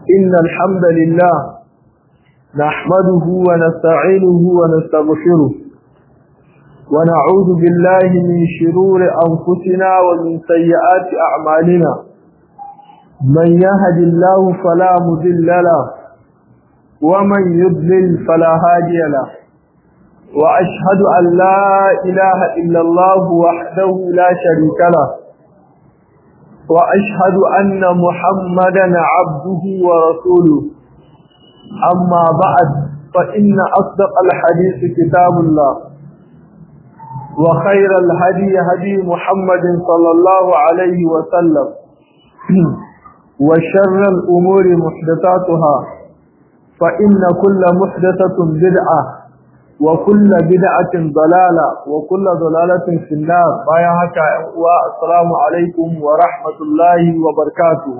إن الحمد لله نحمده ونستعينه ونستغفره ونعوذ بالله من شرور أنفسنا ومن سيئات أعمالنا من يهد الله فلا مذل له ومن يضلل فلا هادي له وأشهد أن لا إله إلا الله وحده لا شريك له وأشهد أن محمدا عبده ورسوله أما بعد فإن أصدق الحديث كتاب الله وخير الهدي هدي محمد صلى الله عليه وسلم وشر الأمور محدثاتها فإن كل محدثة بدعة وكل بدعة ضلالة وكل ضلالة في النار بايا هكا السلام عليكم ورحمة الله وبركاته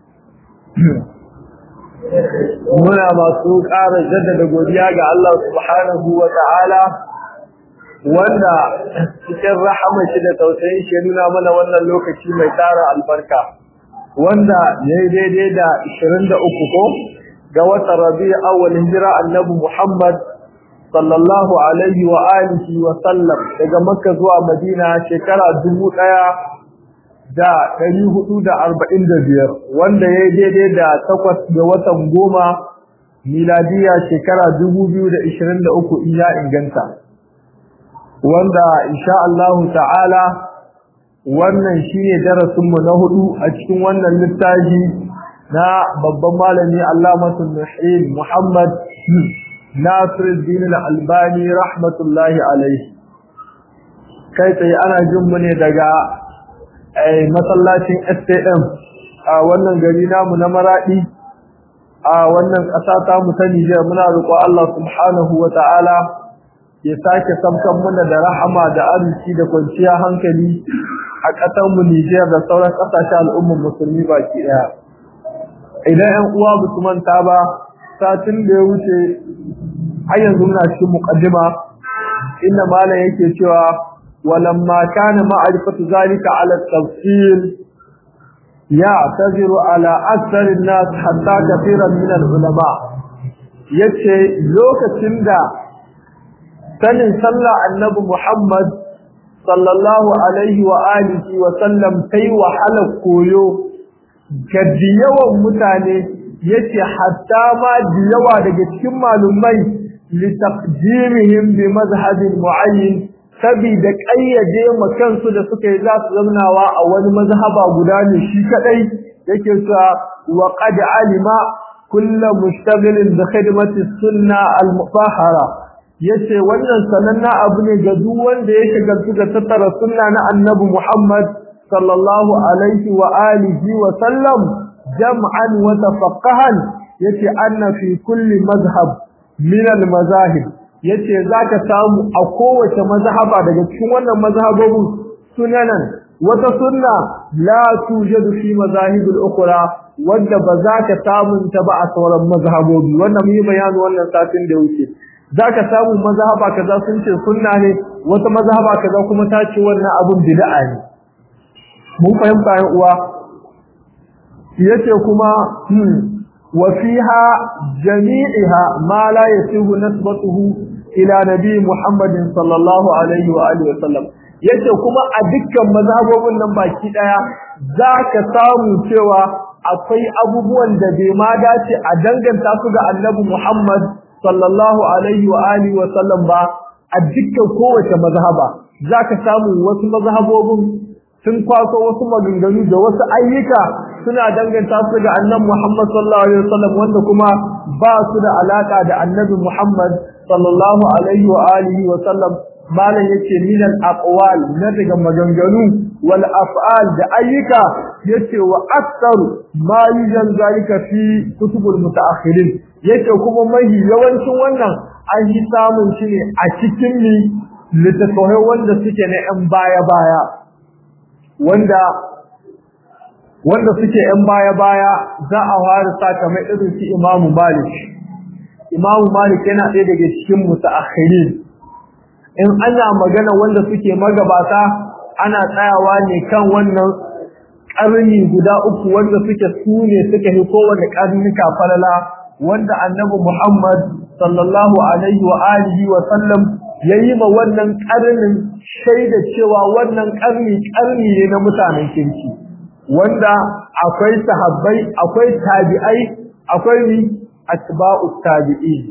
muna masu ƙara jaddada godiya ga Allah subhanahu wa ta'ala wanda cikin rahama shi da tausayin shi nuna mana wannan lokaci mai tara albarka wanda ya yi daidai da 23 ko ga watan rabi awal hijira annabi Muhammad sallallahu alaihi wa alihi wa sallam daga makka zuwa madina shekara dubu ɗaya da ɗari hudu da arba'in da biyar wanda ya yi daidai da takwas ga watan goma miladiya shekara dubu biyu da ishirin da uku in ya inganta wanda insha Allahu ta'ala wannan shine darasinmu na hudu a cikin wannan littafi na babban malami Allamatul Muhyin Muhammad Nasiruddin Al-Albani rahmatullahi alaihi kai tsaye ana jin mu ne daga masallacin STM a wannan gari namu na Maradi a wannan ƙasa ta mu ta Niger muna roƙo Allah subhanahu wata'ala ya sake samkan muna da rahama da arziki da kwanciya hankali a ƙasar mu Niger da sauran ƙasashen al'ummar musulmi baki ɗaya idan 'yan uwa ba su manta ba satin da ya wuce har yanzu muna cikin muqaddima inda malam yake cewa walamma kana ma'rifatu zalika ala tafsil ya taziru ala akthar an-nas hatta kathiran min al-ulama yace lokacin da sanin sallah annabi Muhammad sallallahu alaihi wa alihi wa sallam kai wahala koyo ga yawan mutane yace hatta ma da yawa daga cikin malumai litaqdimihim bi mazhabin muayyin sabida kayyade makansu da suka yi za su zamnawa a wani mazhaba guda ne shi kadai yake cewa wa qad alima kullu mushtaghilin bi khidmati sunna al mutahhara yace wannan sananna abu ne ga duk wanda ya shagaltu da tattara sunna na annabi Muhammad sallallahu alaihi wa alihi wa sallam jam'an wa tafaqqahan yace anna fi kulli mazhab min al mazahib yace zaka samu a kowace mazhaba daga cikin wannan mazhabobin sunanan wata sunna la tujadu fi mazahib al ukhra wanda ba za ka samu ta ba a sauran mazhabobi wannan mun yi bayani wannan satin da wuce zaka samu mazhaba kaza sun ce sunna ne wata mazhaba kaza kuma ta ce wannan abun bid'a ne mun fahimta yan uwa yace kuma wa fiha jami'iha ma la yasihu nasbatuhu ila nabi Muhammadin sallallahu alaihi wa alihi wasallam yace kuma a dukkan mazhabobin nan baki daya zaka samu cewa akwai abubuwan da bai ma dace a danganta su ga annabi Muhammad sallallahu alaihi wa alihi wasallam ba a dukkan kowace mazhaba zaka samu wasu mazhabobin sun kwaso wasu maganganu da wasu ayyuka suna danganta su ga annabi Muhammad sallallahu alaihi wasallam wanda kuma ba su da alaka da annabi Muhammad sallallahu alaihi wa alihi wasallam malan yace min al aqwal na daga maganganu wal af'al da ayyuka yace wa aktsaru ma yujan zalika fi kutubul mutaakhirin yace kuma mahi yawancin wannan an yi samun shi ne a cikin ni littattafai wanda suke na yan baya baya wanda wanda suke yan baya-baya za a fara sa kamar irin su Imam Malik Imam Malik yana ɗaya daga cikin mutaakhirin in ana magana wanda suke magabata ana tsayawa ne kan wannan karni guda uku wanda suke sune suka yi kowanne karnuka falala wanda annabi Muhammad sallallahu alaihi wa alihi wa sallam yayi ma wannan karnin shaida cewa wannan karni karni ne na mutanen kirki wanda akwai sahabbai akwai tabi'ai akwai ni atba'u tabi'in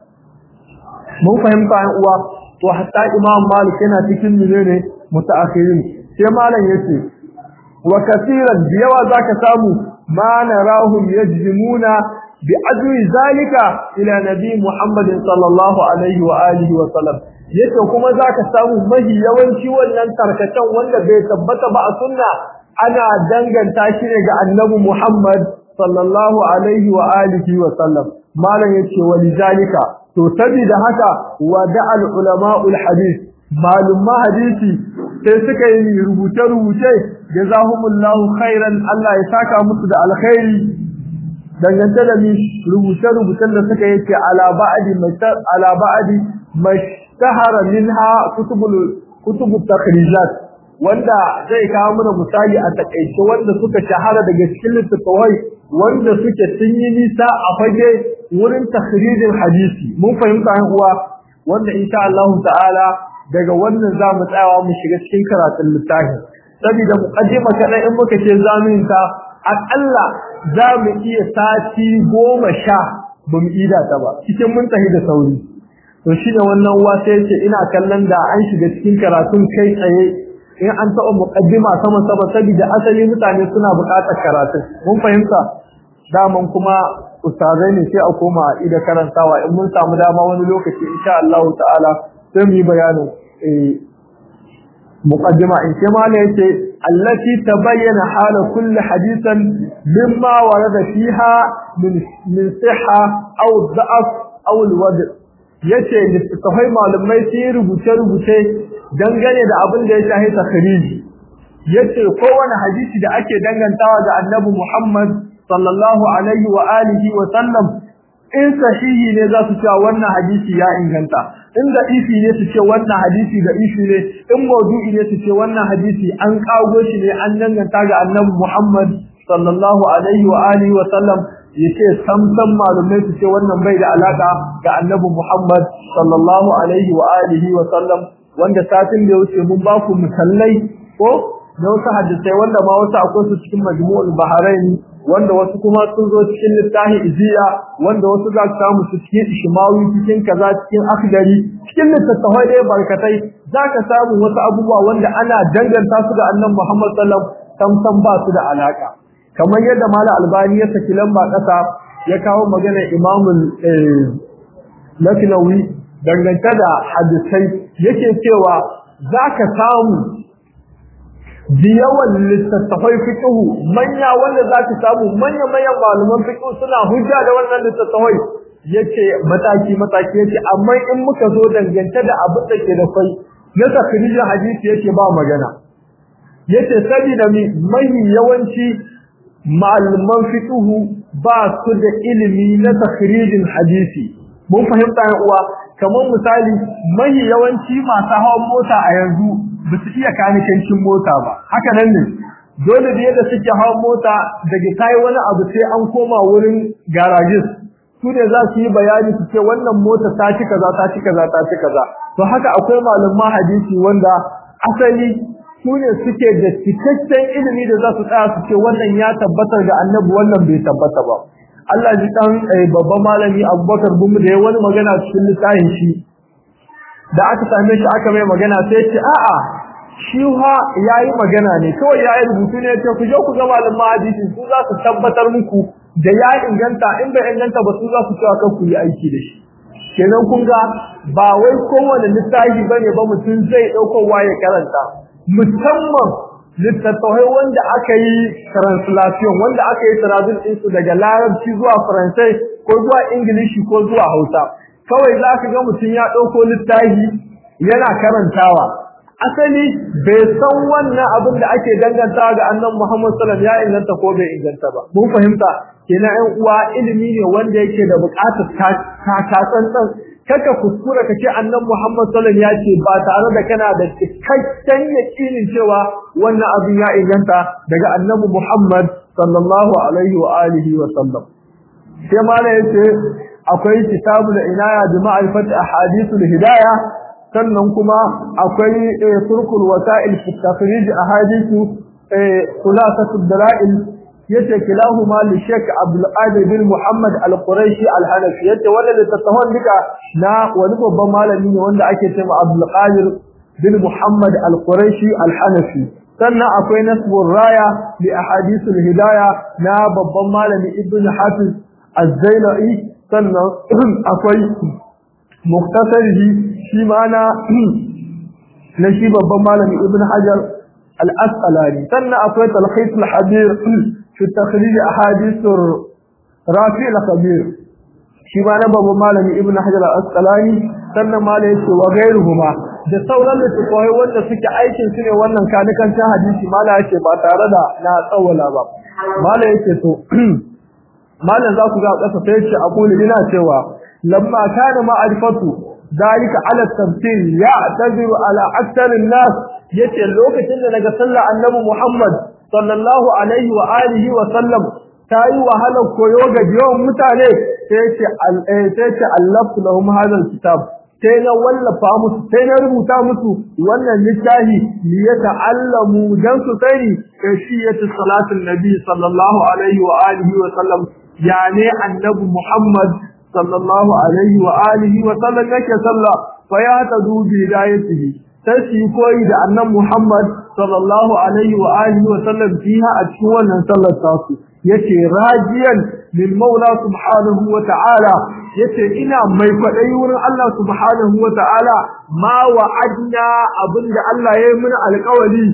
mun fahimta an uwa to hatta imam malik yana cikin menene mutaakhirin sai malam yace wa kaseeran yawa zaka samu ma narahum yajzimuna bi ajri zalika ila nabi muhammad sallallahu alaihi wa alihi wa sallam yace kuma zaka samu mahi yawanci wannan tarkacen wanda bai tabbata ba a sunna ana danganta shi ne ga annabi muhammad sallallahu alaihi wa alihi wa sallam malam yace walizalika to saboda haka wada'al ulama'ul hadith malumma hadisi sai suka yi rubuce rubuce jazahumullahu khairan Allah ya saka musu da alkhairi dangance da mi rubuce rubucen da suka yake ala ba'di ala ba'di mashtahara minha kutubul kutubut takhrijat wanda zai kawo mana misali a takaice wanda suka shahara daga cikin littattafai wanda suke sun yi nisa a fage wurin takhrijin hadisi mun fahimta an uwa wanda insha Allah ta'ala daga wannan zamu tsayawa mu shiga cikin karatun littafin saboda muqaddima kada in muka ce zamin ta akalla zamu iya sati goma sha bamu ida ta ba cikin mun tahi da sauri to shi da wannan uwa sai ce ina kallon da an shiga cikin karatun kai tsaye in an taɓa muqaddima sama sama saboda asali mutane suna buƙatar karatun mun fahimta daman kuma ustazai ne sai a koma ida karantawa in mun samu dama wani lokaci insha Allah ta'ala sai mu yi bayanin muqaddima in ce mala yace allati tabayyana hala kulli hadithan mimma warada fiha min min sihha aw da'af aw alwad yace littafai malumai sai rubuce rubuce dangane da abin da ya shahi takhriji yace kowane hadisi da ake dangantawa ga annabi Muhammad sallallahu alaihi wa alihi wa sallam in sahihi ne za su cewa wannan hadisi ya inganta in da ifi ne su ce wannan hadisi da ifi ne in maudu'i ne su ce wannan hadisi an kago shi ne an danganta ga annabi Muhammad sallallahu alaihi wa alihi wa sallam yace samsam malumai su ce wannan bai da alaka ga annabi Muhammad sallallahu alaihi wa alihi wa sallam wanda satin da ya wuce mun ba ku misallai ko da wasu hadisai wanda ma wasu akwai su cikin majmu'ul baharain wanda wasu kuma sun zo cikin littafi iziya wanda wasu za su samu su cikin ishmawi cikin kaza cikin akhdari cikin littattafai da barkatai za ka samu wasu abubuwa wanda ana danganta su ga annabi Muhammad sallallahu alaihi wasallam sam ba su da alaka kamar yadda malam albani ya saki lamba kasa ya kawo maganar imamul laknawi dangance da hadisai yake cewa za ka samu yawan littattafai fiqhu manya wanda zaka samu manya manyan malaman fiqhu suna hujja da wannan littattafai yace mataki mataki yace amma in muka zo dangance da abin da ke da kai na takrijin hadisi yace ba magana yace saboda mi mai yawanci malaman fiqhu ba su da ilimi na takrijin hadisi mun fahimta uwa kamar misali mai yawanci masu hawan mota a yanzu ba su iya kanikancin mota ba haka nan ne dole da yadda suke hawan mota daga kai wani abu sai an koma wurin garages su ne za su yi bayani su ce wannan mota ta ci kaza ta ci kaza ta ci kaza to haka akwai malaman hadisi wanda asali su ne suke da cikakken ilimi da za su tsaya su ce wannan ya tabbatar ga annabi wannan bai tabbata ba Allah ji dan babban malami Abubakar Bumu da ya wani magana cikin littafin shi da aka same shi aka mai magana sai ce a'a shi ha yayi magana ne kawai yayi rubutu ne ce ku je ku ga malaman hadisi su za su tabbatar muku da ya inganta in bai inganta ba su za su cewa kan ku yi aiki da shi kenan kun ga ba wai kowane littafi bane ba mutum zai dauko waye karanta musamman littattafai wanda aka yi translation wanda aka yi translation ɗinsu daga larabci zuwa faransai ko zuwa ingilishi ko zuwa hausa kawai za ka ga mutum ya ɗauko littafi yana karantawa asali bai san wannan abin da ake dangantawa ga annan Muhammad sallallahu ya inganta ko bai inganta ba mun fahimta kenan ɗan uwa ilimi ne wanda yake da buƙatar takatsantsan kaka kuskura kace annabi Muhammad sallallahu alaihi wasallam ya ce ba tare da kana da cikakken yakinin cewa wannan abin ya inganta daga annabi Muhammad sallallahu alaihi wa alihi wa sallam sai mala yace akwai kitabul inaya bi ma'rifat ahadithul hidayah sannan kuma akwai turkul wasa'il fi takhrij ahadithu khulasatud dalail yace kilahuma li Sheikh Abdul Qadir bin Muhammad Al-Quraishi Al-Hanafi yace wanda da tasawon duka na wani babban malami ne wanda ake cewa Abdul Qadir bin Muhammad Al-Quraishi Al-Hanafi sannan akwai nasbur raya li ahadith al-hidayah na babban malami Ibn Hafiz Az-Zailai sannan akwai muktasarihi shi ma na na shi babban malami Ibn Hajar al-Asqalani sannan akwai talkhis al-hadir في تخريج أحاديث رافع الخبير شما نبب مالمي ابن حجر الأسقلاني سنة مالي وغيرهما da sauran littattafai wanda suke aikin su ne wannan kanikancin hadisi mala yake ba tare da na tsawala ba mala yake to malan za ku ga kasa sai ce aqulu ina cewa lamma kana ma'rifatu dalika ala tafsir ya taziru ala akthar an-nas yace lokacin da daga sallar annabi Muhammad sallallahu alaihi wa alihi wa sallam tayi wahalar koyo ga yawan mutane sai ce sai ce allaftu lahum hadha alkitab sai na wallafa musu sai na rubuta musu wannan littafi li yata'allamu dan su sani kashiyatu salatin nabi sallallahu alaihi wa alihi wa sallam yani annabi muhammad sallallahu alaihi wa alihi wa sallam yake sallah fa ya tadu bi hidayatihi sai su yi koyi da annan Muhammad sallallahu alaihi wa alihi wa sallam fiha a cikin wannan sallar tasu yace rajiyan lil maula subhanahu wa ta'ala yace ina mai kwadayi wurin Allah subhanahu wa ta'ala ma wa'adna abinda Allah ya yi mana alƙawari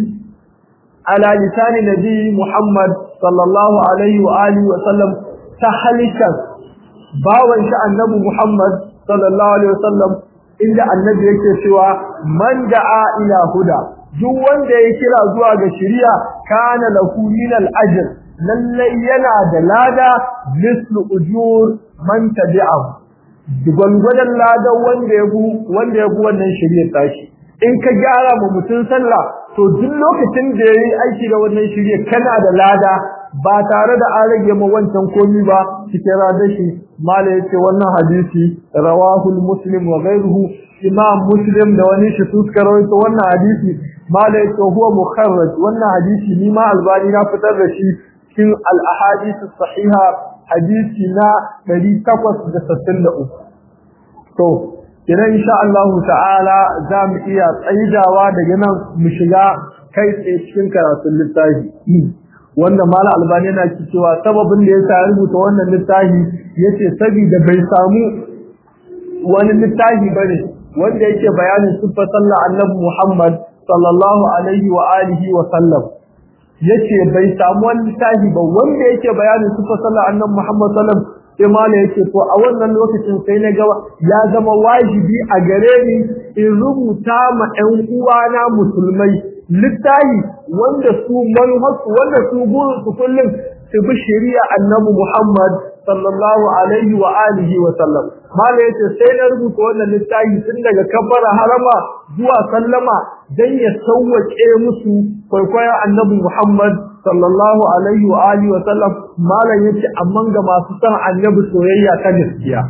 ala lisani nabi Muhammad sallallahu alaihi wa alihi wa sallam ta halikan bawan shi annabi Muhammad sallallahu alaihi wa sallam inda annabi yake cewa man da'a ila huda duk wanda ya kira zuwa ga shari'a kana lahu min al-ajr lallai yana da lada mislu ujur man tabi'ahu gwangwadan lada wanda ya bu wanda ya bu wannan shari'a tashi in ka gyara mu mutun sallah to duk lokacin da yayi aiki da wannan shari'a kana da lada ba tare da an rage ma wancan komi ba cikin radashi mala yace wannan hadisi rawahu muslim wa ghayruhu imam muslim da wani shi suka rawaito wannan hadisi mala yace huwa mukharraj wannan hadisi ni ma albani na fitar da shi cikin al ahadith sahiha hadisi na 863 to idan insha Allah ta'ala za mu iya tsaidawa daga nan mu shiga kai tsaye cikin karatun littafi wanda mala albani yana cewa sababin da yasa rubuta wannan littafi yace saboda bai samu wani littafi bane wanda yake bayanin sifar sallar annabi Muhammad sallallahu alaihi wa alihi wa sallam yace bai samu wani littafi ba wanda yake bayanin sifar sallar annabi Muhammad sallam sai mala yace to a wannan lokacin sai na ga ya zama wajibi a gare ni in rubuta ma ƴan uwana musulmai littafi wanda su manuharsu wanda su burinsu kullum su bi shari'a annabi Muhammad sallallahu alaihi wa alihi wa sallam mala yace sai na rubuta wannan littafi tun daga kabbara harama zuwa sallama dan ya sauwake musu kwaikwayon annabi Muhammad sallallahu alaihi wa alihi wa sallam mala yace amma ga masu san annabi soyayya ta gaskiya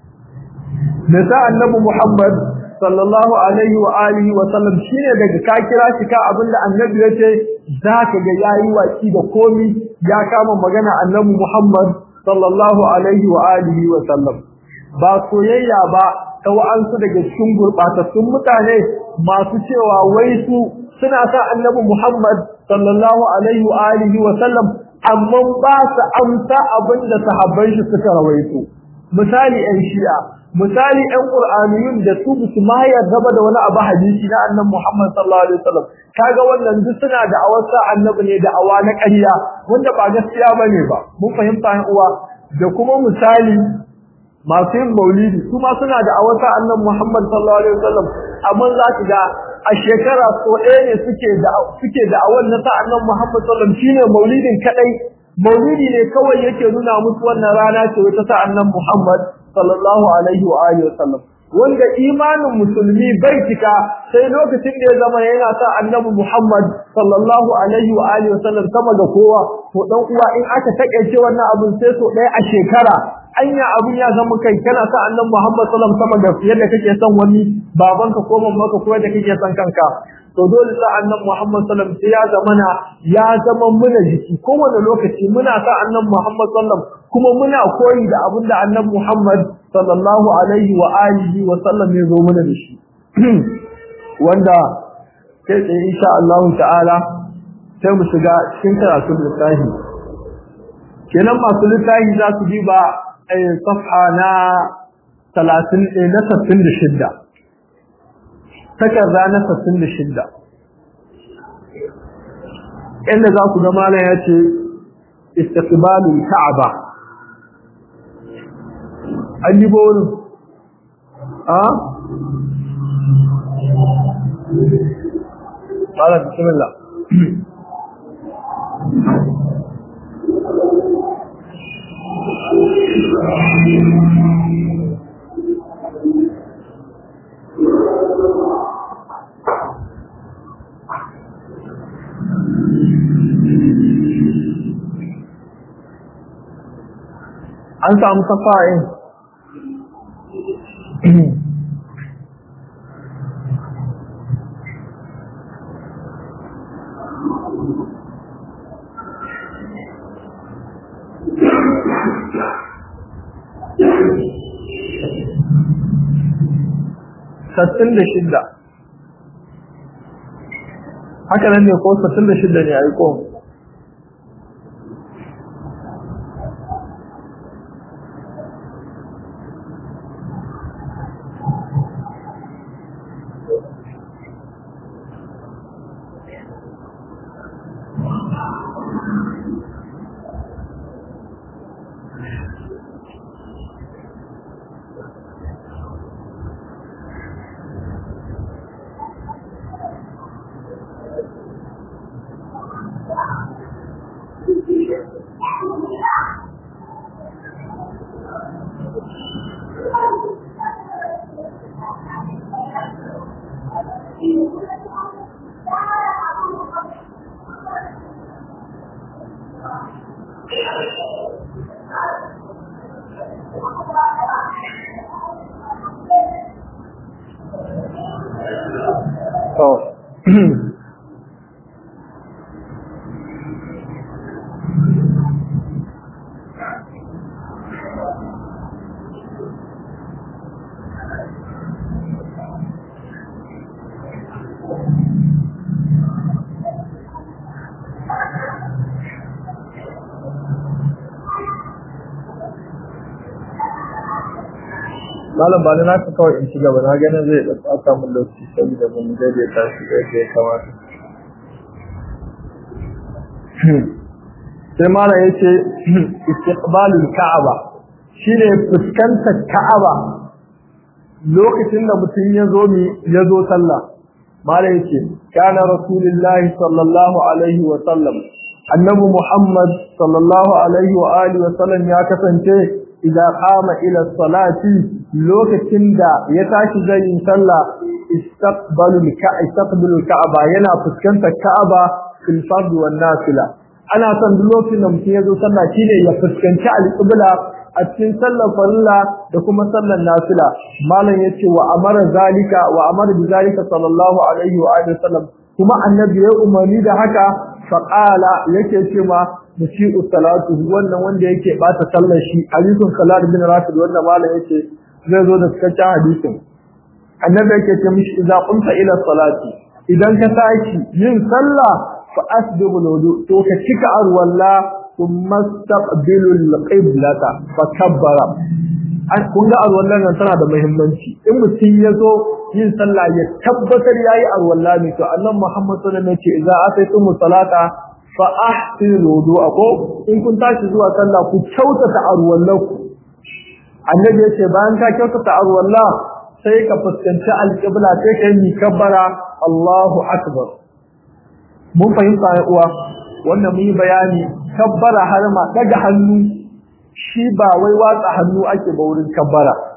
nisa annabi Muhammad sallallahu alaihi wa alihi wa sallam shine daga ka kira shi ka abinda annabi yace zaka ga yayi waki da komi ya kama magana annabi Muhammad sallallahu alaihi wa alihi wa sallam ba soyayya ba ta wa'ansu daga cikin gurbatattun mutane masu cewa wai su suna sa annabi Muhammad sallallahu alaihi wa alihi wa sallam amma ba su amsa abinda sahabban shi suka rawaito misali ɗan shi'a misali ɗan qur'aniyun da su su ma yarda da wani abu hadisi na annabi Muhammad sallallahu alaihi wasallam kaga wannan duk suna da awasa annabi ne da awa na ƙarya wanda ba gaskiya bane ba mun fahimta yan uwa da kuma misali masu yin maulidi su ma suna da awasa annabi Muhammad sallallahu alaihi wasallam amma za ki ga a shekara so ɗaya ne suke da suke da awan na sa annabi Muhammad sallallahu alaihi wasallam shine maulidin kadai maulidi ne kawai yake nuna musu wannan rana ce wata sa annabi Muhammad sallallahu alaihi wa alihi wasallam wanda imanin musulmi bai cika sai lokacin da ya zama yana sa annabi Muhammad sallallahu alaihi wa alihi wasallam sama ga kowa to dan uwa in aka takeice wannan abun sai so ɗaya a shekara anya abun ya zama kai kana sa annabi Muhammad sallallahu alaihi wasallam sama ga yadda kake son wani babanka ko mamanka ko yadda kake son kanka to dole sa annabi Muhammad sallallahu alaihi wasallam sai ya zamana ya zama muna jiki kowane lokaci muna sa annabi Muhammad sallallahu kuma muna koyi da abin da annabi Muhammad sallallahu alaihi wa alihi wa sallam ya zo mana da shi wanda kai tsaye insha Allah ta'ala sai mu shiga cikin karatun littafi kenan masu littafi za su bi ba a safha na 30 na 66 takarda na 66 inda za ku ga malam ya ce istiqbalul ka'aba an yi bolu a ƙara bismillah an samu safa'in sassin da shidda haka nan ne ko sassin da shidda ne a ko malam ba na ka kawai in ci gaba na ganin zai da tsaka mun lokaci saboda mun daidaita shi da yadda ya kamata sai malam yace istiqbalul ka'aba shine fuskantar ka'aba lokacin da mutum ya zo mi ya zo sallah malam yace kana rasulullahi sallallahu alaihi wa sallam annabi muhammad sallallahu alaihi wa alihi wa sallam ya kasance idan qama ila salati lokacin da ya tashi zai yi sallah istaqbalu istaqbalu ka'aba yana fuskantar ka'aba fil fard wan nafila ana son duk lokacin da mutum ya zo sallah shine ya fuskanci al-qibla a cikin sallar farilla da kuma sallar nafila malam yace wa amara zalika wa amara bi zalika sallallahu alaihi wa alihi wasallam kuma annabi ya umarni da haka faqala yake cewa musi'u salatu wannan wanda yake bata sallar shi hadisin salat bin rafid wanda malam yake zai zo da cikakken hadisin annabi yake ce mishi idza qumta ila salati idan ka tashi yin sallah fa asbigu wudu to ka cika arwalla thumma taqbilu alqiblata fa kabbara an kun ga arwallan nan tana da muhimmanci in mutum ya zo yin sallah ya tabbatar yayi arwalla ne to annabi Muhammad sallallahu alaihi wasallam ya ce idza ataytum salata fa ahsinu wudu'akum in kun tashi zuwa sallah ku kyautata arwallaku annabi ya ce bayan ka kyautata arwalla sai ka fuskanci alƙibla sai ka yi kabbara Allahu akbar mun fahimta ya uwa wannan mun yi bayani kabbara har ma daga hannu shi ba wai watsa hannu ake ba wurin kabbara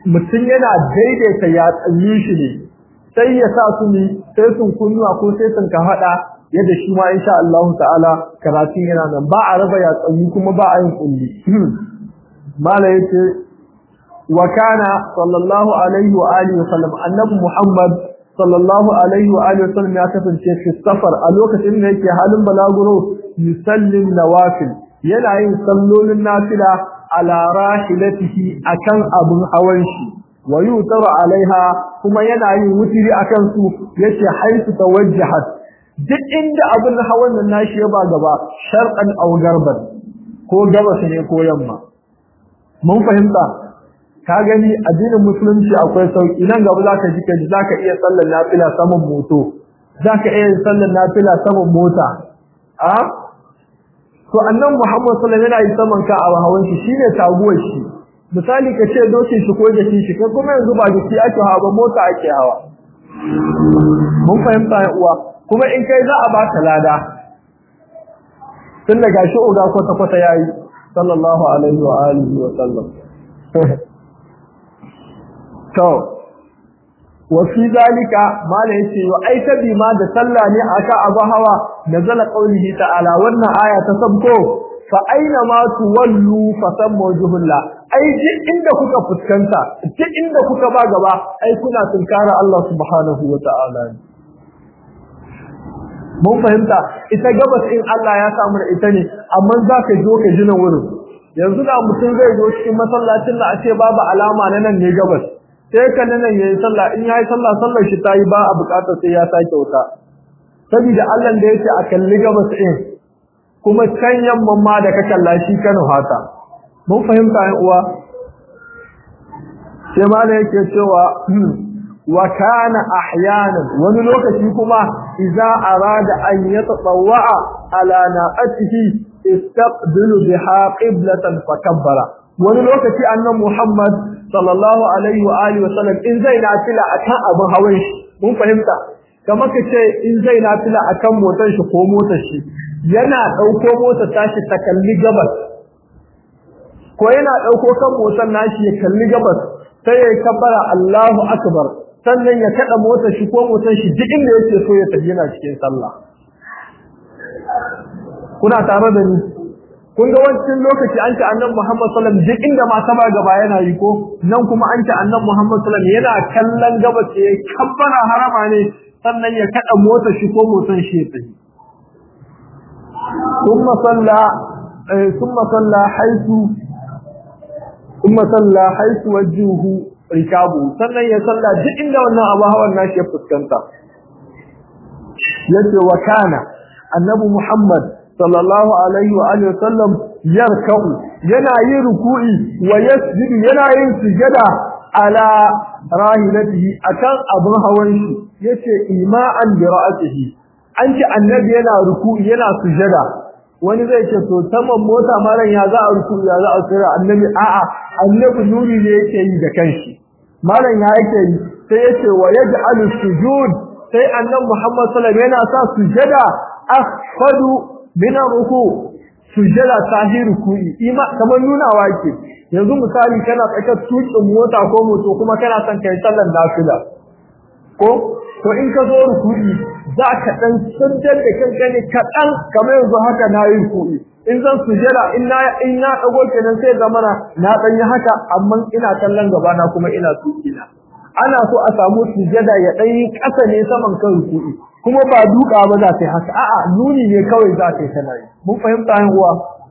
mutum yana daidaita ya tsanyi shi ne sai ya sa su ne sai sun kunnuwa ko sai sun ka hada yadda shi ma insha Allah ta'ala karatun yana nan ba a raba ya tsanyi kuma ba a yin kulli mala yace wa kana sallallahu alaihi wa alihi wa sallam annabi Muhammad sallallahu alaihi wa alihi wa sallam ya kasance fi safar a lokacin da yake halin balaguro yusallin nawafil yana yin sallolin nafila ala rahilatihi akan abun hawan shi wa yutaru alaiha kuma yana yin wutiri akan su yace haitu tawajjahat duk inda abun hawan nan nashi ya ba gaba sharqan aw garban ko gabas ne ko yamma mun fahimta ka gani addinin musulunci akwai sauki nan gaba zaka ji kaji zaka iya sallar nafila saman moto zaka iya sallar nafila saman mota a to annan Muhammad sallallahu alaihi wasallam yana saman ka a hawan shi shine taguwar shi misali ka ce dokin shi ko jakin shi kai kuma yanzu ba jiki ake hawa ba mota ake hawa mun fahimta ya uwa kuma in kai za a baka lada tun da gashi uga kwata kwata yayi sallallahu alaihi wa alihi wa sallam to wa fi zalika mala yace wa ai tabi ma da sallah ne aka abu hawa nazala qaulihi ta'ala wannan aya ta sabko fa aina ma tuwallu fa sammu wajhullah ai duk inda kuka fuskanta duk inda kuka ba gaba ai kuna tunkara Allah subhanahu wa ta'ala mun fahimta ita gabas in Allah ya samu da ita ne amma zaka zo ka ji nan wurin yanzu da mutum zai zo cikin masallacin da a ce babu alama na nan ne gabas sai ka nan yayi sallah in yayi sallah sallar shi tayi ba a bukatar sai ya sake wuta saboda Allah da yake a kalli gabas din kuma can yamman ma da ka kalla shi kan hata mun fahimta ai uwa sai ma da yake cewa wa kana ahyanan wani lokaci kuma idza arada an yatatawwa ala naqatihi istaqbilu biha qiblatan fakabbara wani lokaci annan Muhammad sallallahu alaihi wa alihi wa sallam in zai nafila akan abin hawan shi mun fahimta kamar ka ce in zai nafila akan motar shi ko motar shi yana dauko motar tashi ta kalli gabas ko yana dauko kan motar nashi ya kalli gabas sai ya kabbara Allahu akbar sannan ya kada motar shi ko motar shi duk inda yake so ya tafi yana cikin sallah kuna tare da ni kun ga wancan lokaci an ce annabi Muhammad sallallahu alaihi wasallam duk inda ma sama gaba yana yi ko nan kuma an ce annabi Muhammad sallallahu alaihi wasallam yana kallon gaba ce kabbara harama ne sannan ya kada mota shi ko motan shi ya tafi kuma salla kuma salla haitu kuma salla haitu wajuhu rikabu sannan ya salla duk inda wannan abu hawan nashi ya fuskanta yace wa kana annabi Muhammad sallallahu alaihi wa alihi wasallam yarka'u yana yin ruku'i wa yasjudu yana yin sujada ala rahilatihi akan abun hawan shi yace ima'an bi ra'atihi an ce annabi yana ruku'i yana sujada wani zai ce to saman mota malan ya za a ruku'i ya za a sujada annabi a'a annabi nuri ne yake yi da kanshi malan ya yake yi sai yace wa yaj'alu sujud sai annabi Muhammad sallallahu alaihi wasallam yana sa sujada akhfadu min ruku sujada tahi ruku'i ima kamar nunawa ke yanzu misali kana tsakar tukin mota ko moto kuma kana son kai sallar nafila ko to in ka zo ruku'i za ka dan sujjar da kanka ne kadan kamar yanzu haka na yi ruku'i in zan sujada in na in na dago kenan sai ga mana na dan yi haka amma ina kallon gaba na kuma ina tukina ana so a samu sujada ya dan yi kasa ne saman kan ruku'i kuma ba duka ba za ta yi haka a'a nuni ne kawai za ta yi tana yi mun fahimta yan uwa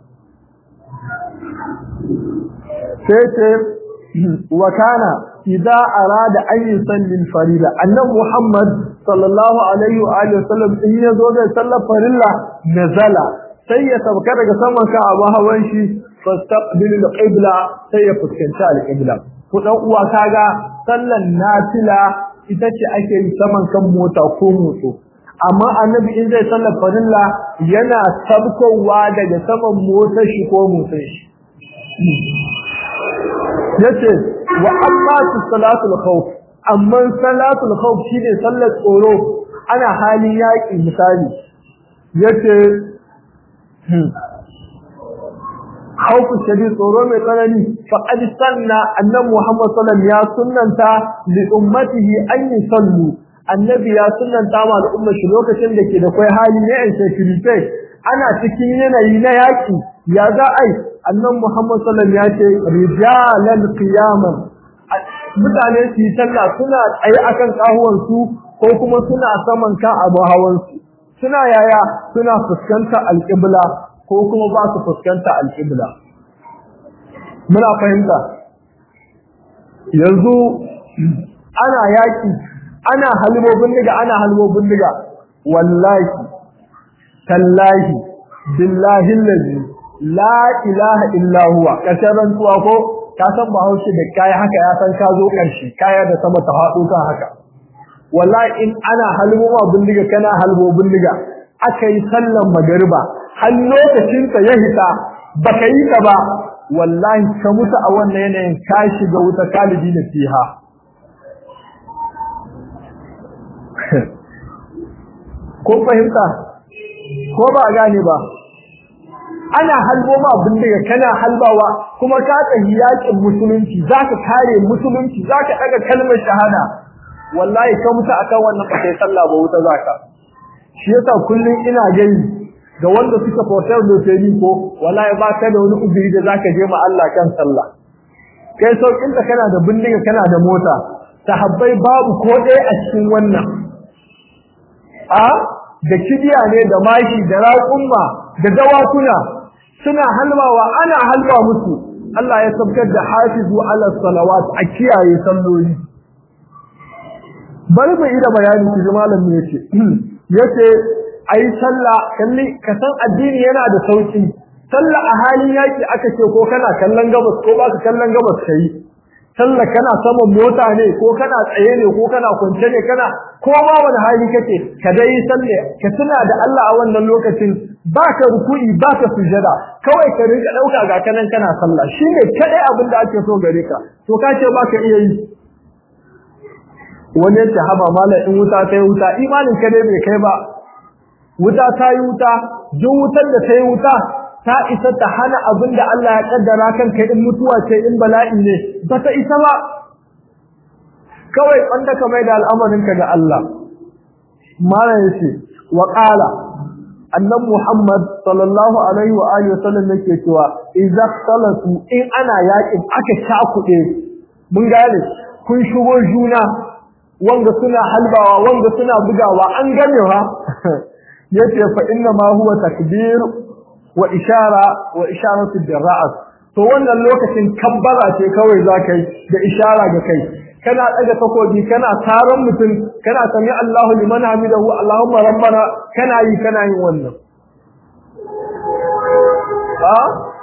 sai ce wa kana idza arada an yusalli al-farida annabi muhammad sallallahu alaihi wa alihi wasallam in ya zo da sallar farilla nazala sai ya sauka daga saman ka abu hawan shi fastaqbilu al-qibla sai ya fuskanci al-qibla ku dan uwa kaga sallan nafila ita ce ake yi saman kan mota ko moto amma annabi in zai sallar farilla yana sabkowa daga saman motar shi ko motar shi yace wa amma salatul khawf amma salatul khawf shine sallar tsoro ana hali yaki misali yace khawfu shadid tsoro mai tsanani faqad sanna annabi Muhammad sallallahu alaihi wasallam ya sunnanta li ummatihi an yusallu annabi ya sunnanta ma al'umma shi lokacin da ke da kai hali ne in security ana cikin yanayi na yaki ya za ai annabi Muhammad sallallahu alaihi wasallam ya ce rijalan qiyaman mutane su yi sallah suna tsaye akan kahuwan su ko kuma suna saman kan abu hawan su suna yaya suna fuskanta alqibla ko kuma ba su fuskanta alqibla muna fahimta yanzu ana yaki ana halibobin diga ana halibobin diga wallahi tallahi billahi allazi la ilaha illa huwa kasaran tuwa ko ka san bahaushe da kai haka ya san ka zo karshe kaya da sama ta hado kan haka wallahi in ana haliboma bindiga kana halbo bindiga akai sallan magariba har lokacin ta ya hita baka yi ta ba wallahi ka mutu a wannan yanayin ka shiga wuta kalidi da fiha ko fahimta ko ba gane ba ana halbo ma bindiga kana halbawa kuma ka tsayi yakin musulunci zaka kare musulunci zaka daga kalmar shahada wallahi ka mutu akan wannan ba sai sallah ba wuta zaka shi yasa kullun ina gani ga wanda suka fotar da sai ko wallahi ba ka da wani uzuri da zaka je ma Allah kan sallah kai saukin da kana da bindiga kana da mota sahabbai babu ko ɗaya a cikin wannan a da kibiya ne da mashi da raƙumma da dawakuna suna halbawa ana halba musu Allah ya sabkar da hafizu ala salawat a kiyaye salloli bari mu ida bayani ki malam ne yace yace ayi sallah kalli ka san addini yana da sauki sallah a halin yaki aka ce ko kana kallon gabas ko baka kallon gabas kai sallah kana saman mota ne ko kana tsaye ne ko kana kwance ne kana ko ma wani hali kake ka dai sallah ka tuna da Allah a wannan lokacin baka ruku'i baka sujada kawai ka rinka dauka ga kanan kana sallah shine kadai abin da ake so gare ka to ka ce baka iya yi wani yace haba mallan in wuta ta yi wuta imanin ka dai bai kai ba wuta ta yi wuta duk wutar da ta yi wuta ta isa ta hana abin da Allah ya kaddara kanka in mutuwa ce in bala'i ne ba ta isa ba kawai wanda ka mai da al'amarinka ga Allah mala yace wa qala annan Muhammad sallallahu alaihi wa alihi wasallam yake cewa idza salatu in ana yakin aka shakude mun gane kun shigo juna wanga suna halbawa wanga suna bugawa an gane ha yace fa inna ma huwa takbir wa ishara wa isharatu birra'as to wannan lokacin kabbara ce kawai zakai da ishara ga kai kana daga takobi kana taron mutum kana sami Allahu liman hamidahu Allahumma rabbana kana yi kana yin wannan ha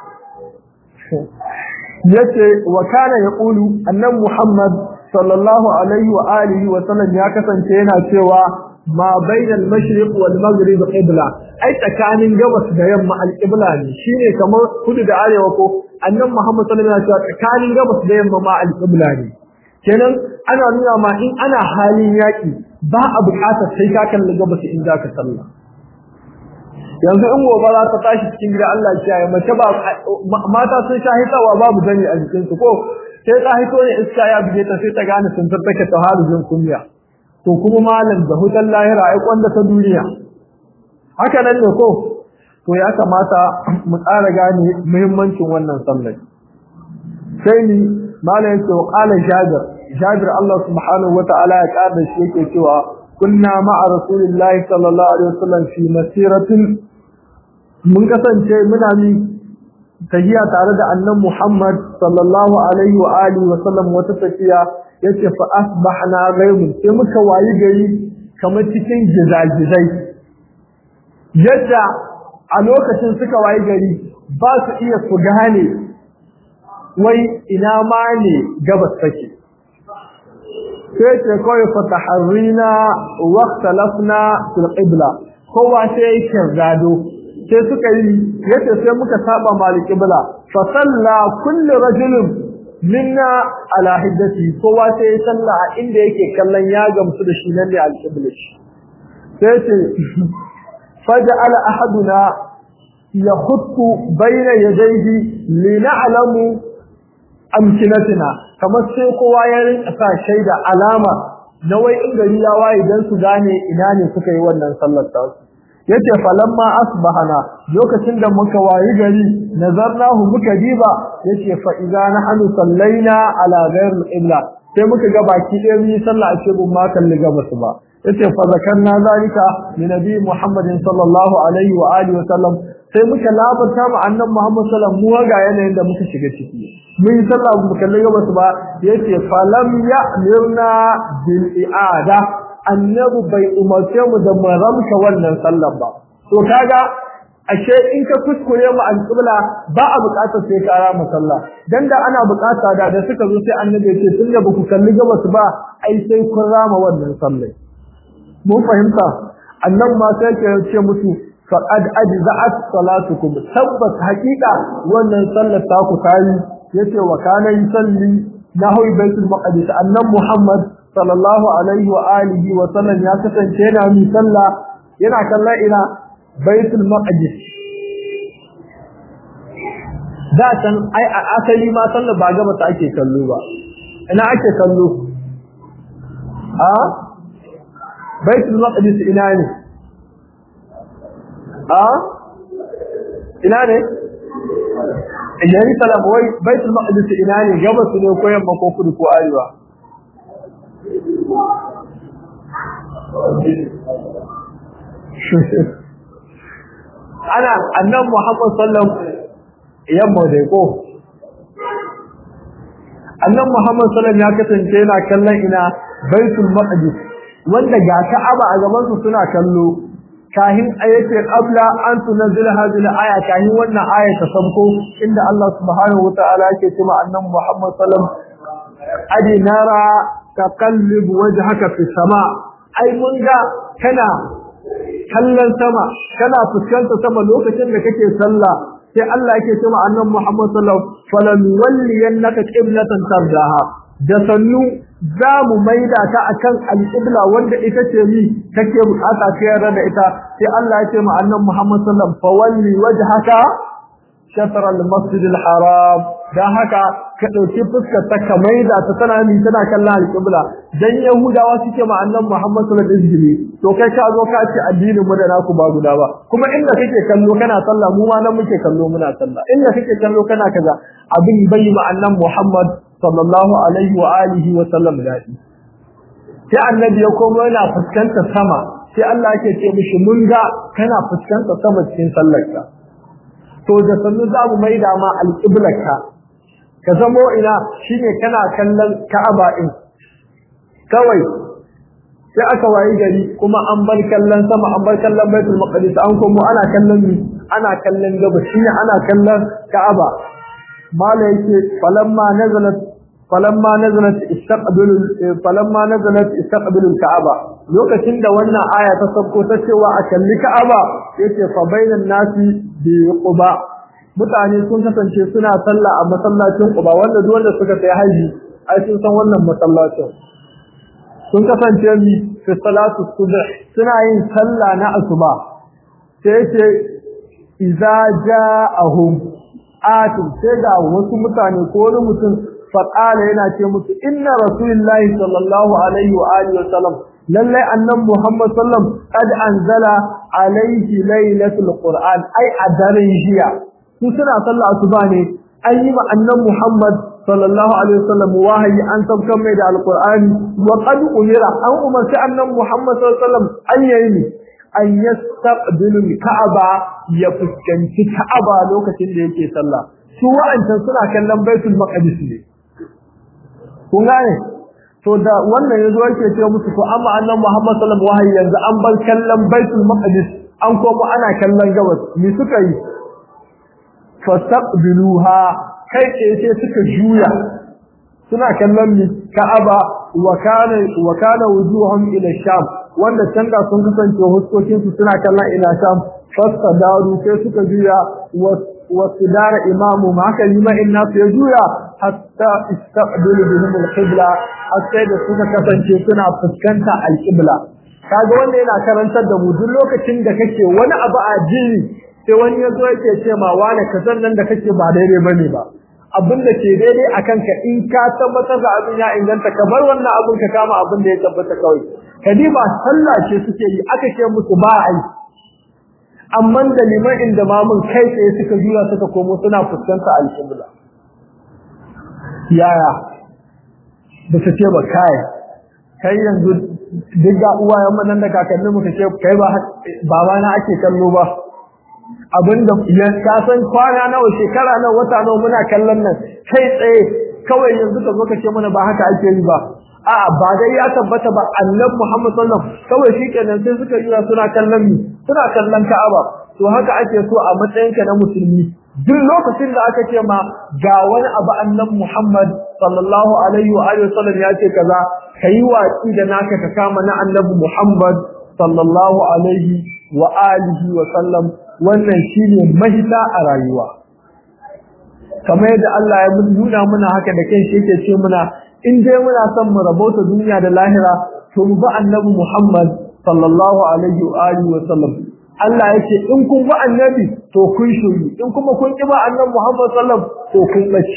yace wa kana yaqulu annabi Muhammad sallallahu alaihi wa alihi wa sallam ya kasance yana cewa ma bainal mashriq wal maghrib qibla ai tsakanin gabas da yamma al qibla ne shine kamar kudu da arewa ko annabi Muhammad sallallahu alaihi wasallam tsakanin gabas da yamma ma al qibla ne kenan ana nuna ma in ana halin yaki ba a buƙatar sai ka kalli gabas in zaka sallah yanzu in gobe za ta tashi cikin gida Allah ya kiyaye mace ba mata sun sha hitawa babu gani a jikin su ko sai ta hito ne iska ya bige ta sai ta gane sun tattake ta halin kunya to kuma malam da hutan lahira ai kwanda ta duniya haka nan ne ko to ya kamata mu tsara gane muhimmancin wannan sallar sai ni malam yake wa qala jabir jabir Allah subhanahu wataala ya kada shi yake cewa kunna ma'a rasulillahi sallallahu alaihi wasallam fi masiratin mun kasance muna ni tahiya tare da annan Muhammad sallallahu alaihi wa alihi wa sallam wata tafiya yace fa asbahna ghaymun sai muka wayi gari kamar cikin gizagizai yadda a lokacin suka wayi gari ba su iya su gane wai ina ma ne gabas take sai ce kawai fataharrina waqtalafna fil qibla kowa sai ya gado sai suka yi yace sai muka saba malik qibla fa salla kullu rajulin minna ala hiddati kowa sai ya salla a inda yake kallon ya gamsu da shi nan ne al qibla sai ce faja'ala ahaduna yahuttu bayna yadayhi lina'lamu amkinatina kamar sai kowa ya rinka sa shaida alama na wai in gari ya waye dan su gane ina ne suka yi wannan sallar ta yace falamma asbahana lokacin da muka wayi gari nazarnahu muka diba yace fa idza nahnu sallaina ala ghayr al-qibla sai muka ga baki ɗaya mun yi sallah a cikin ma kalli gabas ba yace fa zakarna zalika li nabi muhammadin sallallahu alaihi wa alihi wa sallam sai muka labarta mu annabi muhammad sallallahu alaihi wa sallam mu ga yanayin da muka shiga ciki mun yi sallah mu kalli gabas ba yace falam ya'mirna bil i'ada annabi bai umarce mu da mu ramka wannan sallar ba to kaga ashe in ka kuskure mu alƙibla ba a buƙatar sai ka rama sallah dan da ana buƙata da da suka zo sai annabi ya ce tun da baku kalli gabas ba ai sai kun rama wannan sallah mun fahimta annan ma sai ke ce musu faqad ajza'at salatukum tabbas haqiqa wannan sallar ta ku tayi yace wa kana yusalli nahu baitul maqdis annan muhammad sallallahu alaihi wa alihi wa sallam ya kasance yana mi sallah yana kallon ina baitul maqdis da can ai a asali ma sallar ba gaba ta ake kallo ba ina ake kallo a baitul maqdis ina ne a ina ne Jerusalem wai baitul maqdis ina ne gaba su ne ko yamma ko kudu ko arewa ana annan Muhammad sallam yamma dai ko annan Muhammad sallam ya kasance yana kallon ina Baitul Maqdis wanda ga Ka'aba a gaban su suna kallo kahin ayati qabla an tunzila hadhihi al-aya kahin wannan aya ta sabko inda Allah subhanahu wataala yake cewa annan Muhammad sallam adi nara taqallib wajhaka fi sama ai mun ga kana kallon sama kana fuskanta sama lokacin da kake sallah sai Allah yake cewa annabi Muhammad sallallahu alaihi wasallam falan walliyannaka qiblatan tardaha da sannu za mu maida ta akan al-qibla wanda ita ce mi kake bukata ka yarda da ita sai Allah ya ce ma annabi Muhammad sallallahu alaihi wasallam fawalli wajhaka shatr al-masjid al-haram dan haka ka dauki fuskar ta ka maida ta tana mi tana kallon al-qibla dan yahudawa suke ma annabi Muhammad sallallahu alaihi wasallam to kai ka zo ka ce addinin mu da naku ba guda ba kuma inda kake kallo kana sallah mu ma nan muke kallo muna sallah inda kake kallo kana kaza abin bai ma annabi Muhammad sallallahu alaihi wa alihi wa sallam dadi sai annabi ya komo yana fuskantar sama sai Allah yake ce mishi mun ga kana fuskantar sama cikin sallarka to da sannu za mu maida ma alqiblarka ka zamo ina shine kana kallon Ka'aba din kawai sai aka wayi gari kuma an bar kallon sama an bar kallon Baitul Maqdis an komo ana kallon ni ana kallon gabas shine ana kallon Ka'aba mala yake falamma nazalat falamma nazalat istaqbilu falamma nazalat istaqbilu al-Ka'aba lokacin da wannan aya ta sabko ta cewa a kalli Ka'aba yace fa bainan nasi bi Quba mutane sun kasance suna sallah a masallacin Quba wanda duk wanda suka sai haji ai sun san wannan masallacin sun kasance mi fi salatu subh suna yin sallah na asuba sai ce idza ja'ahum atin sai ga wasu mutane ko wani mutum faqala yana ce musu inna rasulullahi sallallahu alaihi wa alihi wa sallam lallai annan muhammad sallam qad anzala alaihi lailatul qur'an ai a daren jiya su suna sallah asuba ne an yi ma annan muhammad sallallahu alaihi wasallam wahayi an sabkan mai da alqur'ani wa qad umira an umarci annan muhammad sallallahu alaihi wasallam an yayi an yastaqbilu ka'aba ya fuskanci ka'aba lokacin da yake sallah su wa'ancan suna kallon baitul maqdis ne kun gane to da wannan yazo yake ce musu to amma annan muhammad sallallahu alaihi wasallam wahayi yanzu an bar kallon baitul maqdis an koma ana kallon gabas me suka yi fastaqbiluha kai tsaye sai suka juya suna kallon ni Ka'aba wa kana wa kana wujuhum ila Sham wanda can da sun kasance huskokin su suna kallon ila Sham fasadaru sai suka juya wa sidara imamu ma haka lima inna ya juya hatta istaqbilu bihim al-qibla hatta da suka kasance suna fuskanta al-qibla kaga wanda yana karantar da mu duk lokacin da kake wani abu a jini sai wani ya zo yake ce ma wani kasan nan da kake ba daidai bane ba abin da ke daidai a kanka in ka tabbatar da abin ya inganta ka bar wannan abin ka kama abin da ya tabbata kawai kadiba sallah ce suke yi aka ce musu ba ai amma da liman inda mamun kai tsaye suka jura suka komo suna fuskanta alƙibla yaya da su ce ba kai kai yanzu duk ga uwayen mu nan da kakannin mu ka ce kai ba baba na ake kallo ba abinda ya ka san kwana nawa shekara nawa wata nawa muna kallon nan kai tsaye kawai yanzu ka zo ka ce mana ba haka ake yi ba a'a ba dai ya tabbata ba annabi Muhammad sallallahu alaihi wasallam kawai shikenan sai suka yi suna kallon mi suna kallon Ka'aba to haka ake so a matsayinka na musulmi duk lokacin da aka ce ma ga wani abu annabi Muhammad sallallahu alaihi wa alihi wasallam ya ce kaza kai watsi da naka ka kama na annabi Muhammad sallallahu alaihi wa alihi wa sallam wannan shine mahita a rayuwa kamar yadda Allah ya nuna muna haka da kai shi yake ce muna in dai muna son mu rabauta duniya da lahira to mu bi annabi Muhammad sallallahu alaihi wa alihi wa sallam Allah yake in kun bi annabi to kun shiri in kuma kun ki ba annabi Muhammad sallallahu to kun bace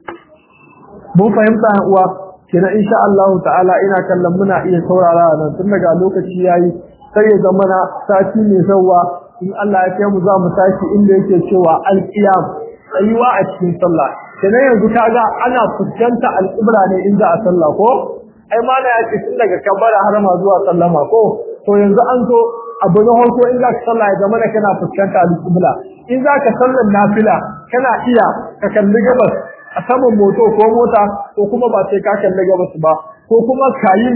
mun fahimta uwa kina insha Allah ta'ala ina kallon muna iya saurara nan tun daga lokaci yayi sai ya zama na sati mai zawa in Allah ya kai mu za mu tashi inda yake cewa al-qiyam tsayuwa a cikin sallah kenan yanzu kaga ana fuskanta al-qibla ne in za a sallah ko ai ma na yace tun daga kabbara har ma zuwa sallama ko to yanzu an zo abu na farko in za ka sallah ya zama da kana fuskanta al-qibla in za ka sallar nafila kana iya ka kalli gabas a saman moto ko mota ko kuma ba sai ka kalli gabas ba ko kuma kayi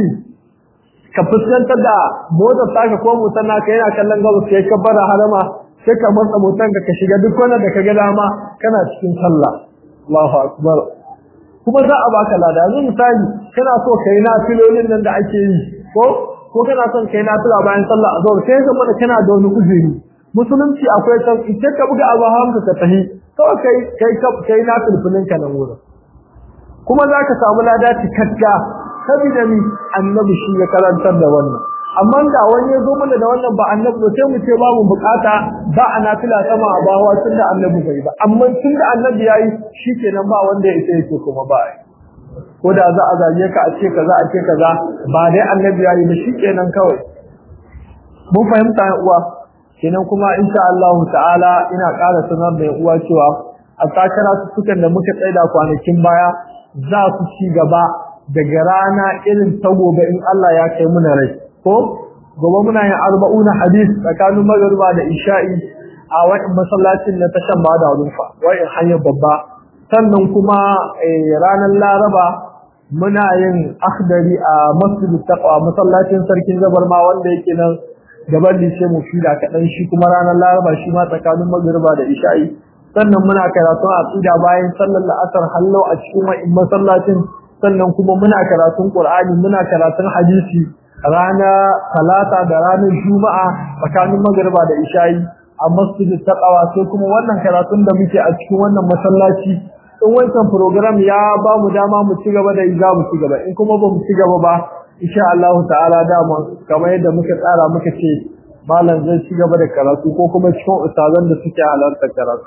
ka fuskantar da motar taka ko motar naka yana kallon gabas sai ka bara harama sai ka matsa motar ka ka shiga duk wanda da ka ga dama kana cikin sallah Allahu akbar kuma za a baka lada yanzu misali kana so kai na filolin nan da ake yi ko ko kana son kai na fila bayan sallah azhar sai zama da kana da wani uzuri musulunci akwai san ita ka buga abu hamka ka tahi kawai kai kai kai na filfilin ka nan wurin kuma za ka samu lada cikakka saboda ni annabi shi ya karantar da wannan amma da wani ya zo mana da wannan ba annabi ba sai mu ce ba mu bukata ba a nafila sama a bawa tun da annabi bai ba amma tun da annabi yayi shikenan ba wanda ya isa yake kuma ba ai ko da za a zage ka a ce kaza a ce kaza ba dai annabi yayi ba shikenan kawai mun fahimta uwa kenan kuma insha Allah ta'ala ina ƙara sanar da uwa cewa a takara sukan da muka tsaida kwanakin baya za su ci gaba daga rana irin ta gobe in Allah ya kai muna rai ko gobe muna yin arba'una hadis tsakanin magariba da isha'i a wani masallacin na tashan ba da rufa wa'in hanyar babba sannan kuma ranar laraba muna yin akhdari a masjid taqwa masallacin sarkin zabar ma wanda yake nan gaban lishe mu fida kaɗan shi kuma ranar laraba shi ma tsakanin magariba da isha'i sannan muna karatun aqida bayan sallar la'asar hallo a cikin wa'in masallacin sannan kuma muna karatun Qur'ani muna karatun hadisi rana talata da ranar juma'a tsakanin magriba da isha'i a masjidin taqwa sai kuma wannan karatun da muke a cikin wannan masallaci in wancan program ya ba mu dama mu ci gaba da za mu ci gaba in kuma ba mu ci gaba ba insha Allah ta'ala dama kamar yadda muka tsara muka ce malam zai ci gaba da karatu ko kuma cikin ustazan da suke halarta karatu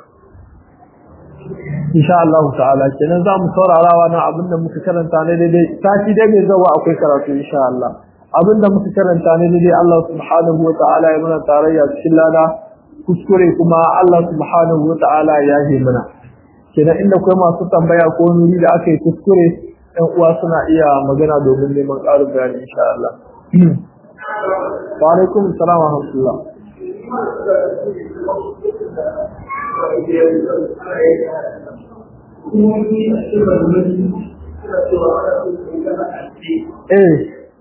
insha Allah ta'ala kenan za mu saurarawa na abinda muka karanta ne daidai sati dai mai zawa akwai karatu insha Allah abinda muka karanta ne daidai Allah subhanahu wa ta'ala ya muna tarayya cikin lada kuskure kuma Allah subhanahu wa ta'ala ya yi mana kenan inda kuma masu tambaya ko nuri da aka yi kuskure ɗan uwa suna iya magana domin neman ƙarin bayani insha Allah wa alaikum salam wa rahmatullah Eh.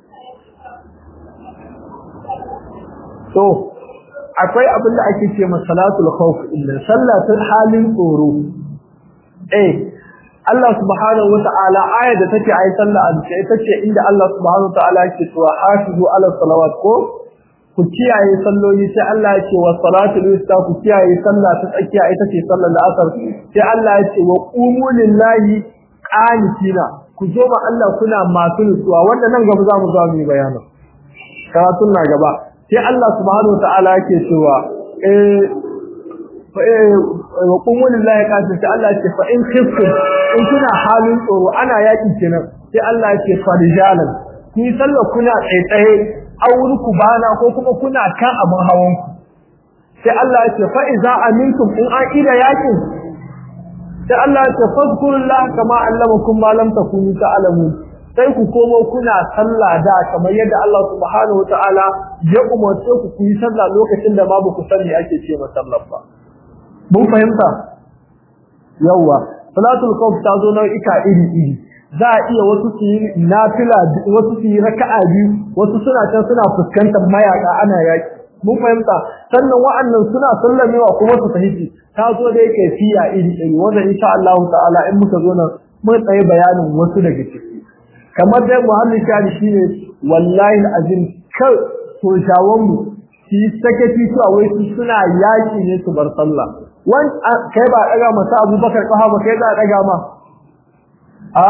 So, akwai abin da ake ce masalatul khawf illa sallatul halin tsoro. Eh, Allah subhanahu wa ta'ala ayar da take ayi sallah a duka ita ce inda Allah subhanahu wa ta'ala yake cewa hafizu ala salawat ko ku kiyaye salloli sai Allah ya ce wa salatul wusta ku kiyaye sallah ta tsakiya ita ce sallar asar sai Allah ya ce wa qumu lillahi qanitina ku zo ma Allah kuna masu nutsuwa wanda nan gaba za mu zo mu yi bayani karatun na gaba sai Allah subhanahu wataala yake cewa eh wa qumu lillahi qatil sai Allah ce fa in khiftum in kuna halin tsoro ana yaki kenan sai Allah ya ce farijalan ni sallar kuna tsaitsaye auri ku bana ko kuma kuna kan abin hawan ku sai Allah ya ce fa iza amintum in an ida yakin sai Allah ya ce fadkurullah kama allamakum ma lam takunu ta'lamun sai ku komo kuna sallah da kamar yadda Allah subhanahu wataala ya umarce ku ku yi sallah lokacin da babu ku sani ake ce masallar ba mun fahimta yawa salatul khawf ta zo nau'ika iri iri za a iya wasu su yi nafila wasu su yi raka'a biyu wasu suna can suna fuskantar mayaka ana yaki mun fahimta sannan wa'annan suna sallamewa kuma su fahimci ta zo dai kaifiya iri iri wanda insha Allah ta'ala in muka zo nan mun tsaye bayanin wasu daga ciki kamar dai muhallin shari shine wallahi azim kar sojawan mu shi sakaci cewa wai su suna yaki ne su bar sallah wan kai ba daga masa Abubakar kaha ba kai da daga ma a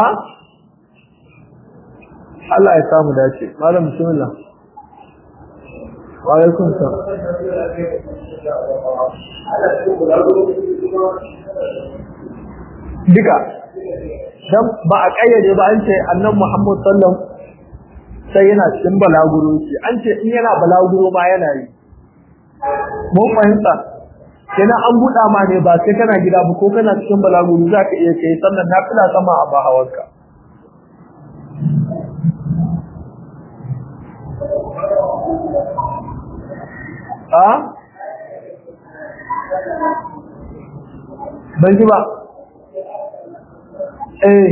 Allah ya samu dace malam bismillah wa alaikum salam duka dan ba a kayyade ba an ce annabi Muhammad sallallahu sai yana cikin balaguro shi an ce in yana balaguro ma yana yi mun fahimta kenan an buɗa ma ne ba sai kana gida ba ko kana cikin balaguro za ka iya kai sannan na fila sama a ba hawanka a ban ji ba eh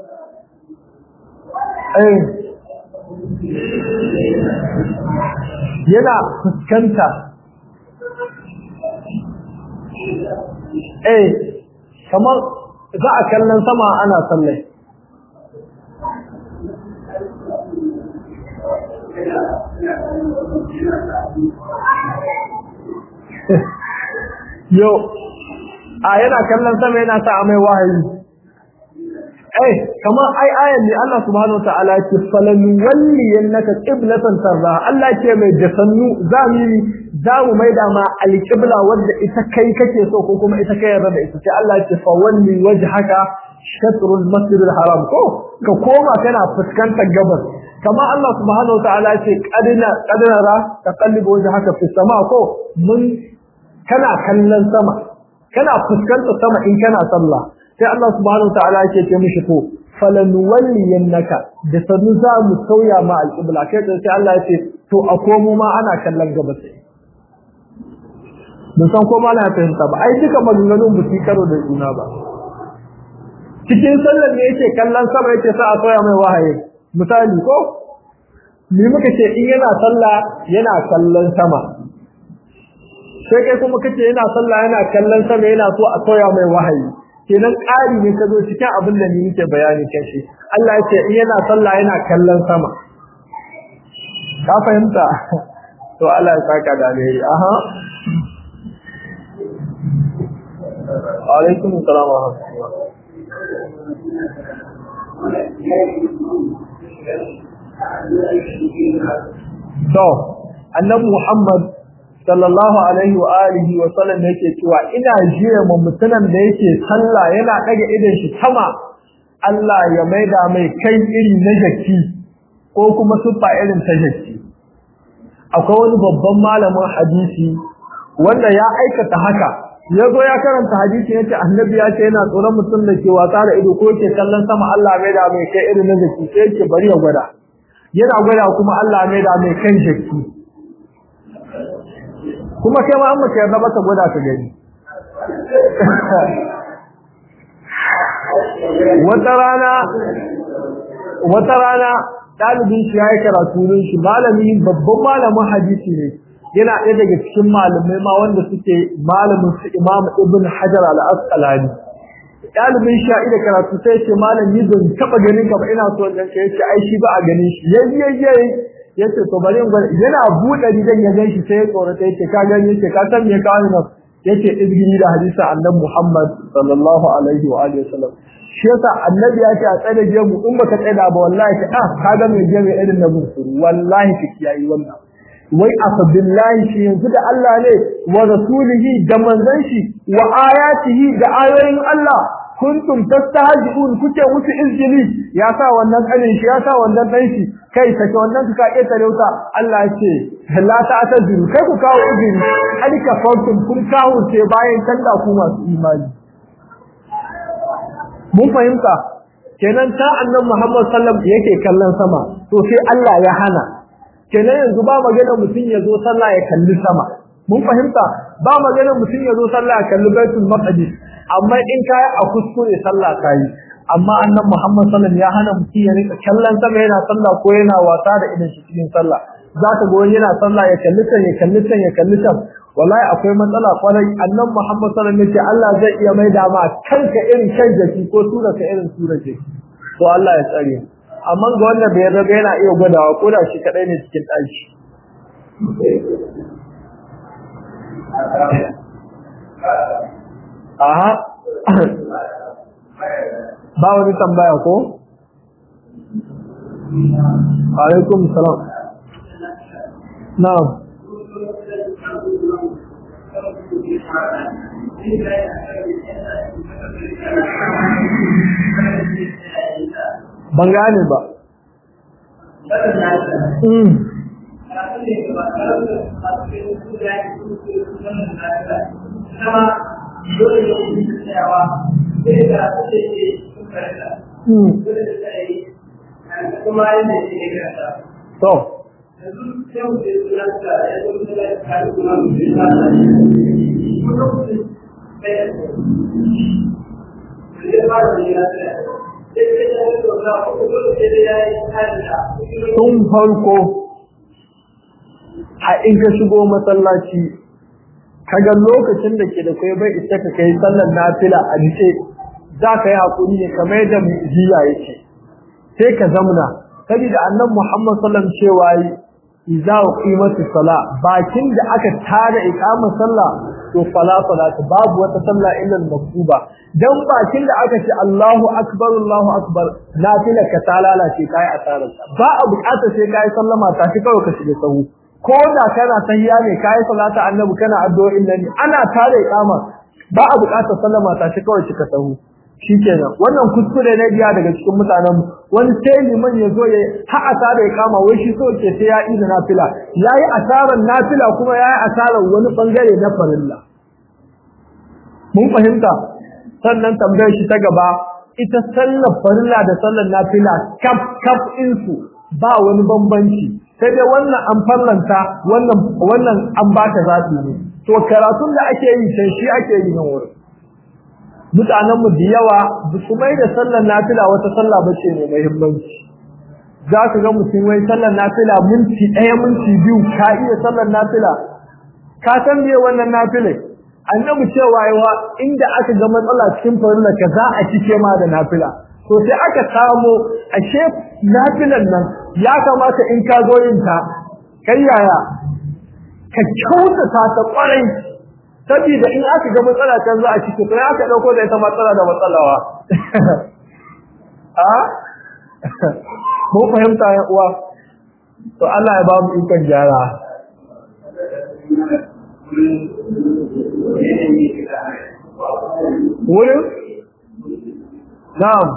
eh yana fuskanta eh kamar za a kallon sama ana sallai yo a yana kallon sama yana sa amai wahayi eh kamar ai ayan ne Allah subhanahu wataala ce falan walli yanaka qiblatan tarra Allah ce mai da sannu zamiri za mu maida ma alqibla wanda ita kai kake so ko kuma ita kai yarda da ita sai Allah ce fa walli wajhaka shatrul masjidil haram ko ka koma kana fuskantar gabas kamar Allah subhanahu wataala ce qadina qadara taqallibu wajhaka fi sama ko mun kana kallon sama kana fuskantar sama in kana sallah sai Allah subhanahu wa ta'ala yake ce mishi to falanuwalliyannaka da sanu za mu sauya ma alqibla kai sai Allah yake to a komo ma ana kallon gaba sai mun san ko ma na fahimta ba ai duka maganganun ba su karo da juna ba cikin sallar ne yake kallon sama yake sa a sauya mai wahayi misali ko ni muka ce in yana sallah yana kallon sama sai kai kuma kace yana sallah yana kallon sama yana so a sauya mai wahayi kenan ƙari ne ka zo cikin abin da ni nake bayani kan shi Allah ya ce in yana sallah yana kallon sama ka fahimta to Allah ya saka da alheri aha alaikum assalam wa rahmatullah to annabi Muhammad sallallahu alaihi wa alihi wa sallam yake cewa ina jiya mu mutunan da yake sallah yana daga idan shi sama Allah ya maida mai kai iri na jaki ko kuma sufa irin ta jaki akwai wani babban malamin hadisi wanda ya aikata haka ya zo ya karanta hadisi yace annabi ya ce yana tsoron mutum da ke wasa da ido ko yake kallon sama Allah mai da mai kai irin na jaki sai yake bari ya gwada yana gwada kuma Allah mai da mai kan jaki kuma kai ma an mace yarda ba ta gwada ka gani wata rana wata rana dalibin shi yayi karatu ne shi malami babban malamin hadisi ne yana ɗaya daga cikin malamai ma wanda suke malamin su Imam Ibn Hajar al-Asqalani dalibin shi da karatu sai ce malami ban taba ganin ka ba ina so dan kai yace ai shi ba a ganin shi yayi yace to bari in yana buɗe rigan ya gan shi sai ya tsorata yace ka gani yace ka san me ka wani nan yace izgiri da hadisi annabi Muhammad sallallahu alaihi wa alihi wasallam shi yasa annabi ya ce a tsare je mu in baka tsada ba wallahi ka ah ka ga me je me irin na musu wallahi ka kiyayi wannan wai afa billahi shi yanzu da Allah ne wa rasulihi da manzon shi wa ayatihi da ayoyin Allah kuntum tastahzi'un kuke musu izgili ya sa wannan kanin shi ya sa wannan dan shi kai sake wannan ka iya tarauta Allah ce la ta'tadiru kai ku kawo izini hadi ka fantum kun kawo ce bayan tanda ku masu imani mun fahimta kenan ta annabi Muhammad sallallahu alaihi yake kallon sama to sai Allah ya hana kenan yanzu ba magana mutun ya zo sallah ya kalli sama mun fahimta ba magana mutun ya zo sallah ya kalli baitul maqdis amma in kai a kuskure sallah kai amma annabi Muhammad sallallahu alaihi ya hana mutun ya rika kallon sama yana sallah ko yana wasa da idan shi cikin sallah zaka ga wani yana sallah ya kalli ta ya kalli ta ya kalli ta wallahi akwai matsala kwarai annan Muhammad sallallahu alaihi wasallam Allah zai iya mai da ma kanka irin kan jaki ko tura ka irin tura jaki to Allah ya tsare amma ga wanda bai raga yana iya gwadawa ko da shi kadai ne cikin daki aha ba wani tambaya ko alaikum salam na'am ban gane ba to tun farko a in ka shigo masallaci kaga lokacin da ke da kai bai isa ka kai sallar nafila a dace za ka yi hakuri ne kamar yadda mu jiya yake sai ka zamna saboda annabi Muhammad sallallahu alaihi wasallam cewa idza qimatu sala bakin da aka tare iqama sallah to fala salatu babu wata sallah illa al-maktuba dan bakin da aka ce Allahu akbar Allahu akbar nafila ka talala ce kai asarar ba a bukata sai kai sallama ta shi kawai ka shiga sahu ko da kana tahiyya ne kai salata annabi kana addu'o'in nan ana tare iqama ba a bukata sallama ta shi kawai shiga sahu shikenan wannan kuskure ne biya daga cikin mutanen wani sai liman ya zo ya ha asara ya kama wai shi so ke sai ya yi da nafila yayi asaran nafila kuma yayi asaran wani bangare na farilla mun fahimta sannan tambayar shi ta gaba ita sallar farilla da sallar nafila kaf kaf insu ba wani bambanci sai dai wannan an farlanta wannan wannan an baka zaɓi ne to karatun da ake yi sai shi ake yi nan wurin mutanenmu da yawa ba su mai da sallar nafila wata sallah ba ce mai muhimmanci za ka ga mutum wai sallar nafila minti ɗaya minti biyu ka iya sallar nafila ka san me wannan nafilai annabi cewa yawa inda aka ga matsala cikin farilla ka za a cike ma da nafila to sai aka samo ashe nafilan nan ya kamata in ka zo yin ta kai yaya ka kyautata ta kwarai saboda in aka ga matsala can za a cike to aka dauko da ita matsala da matsalawa a mun fahimta ya uwa to Allah ya ba mu ikon gyara wurin na'am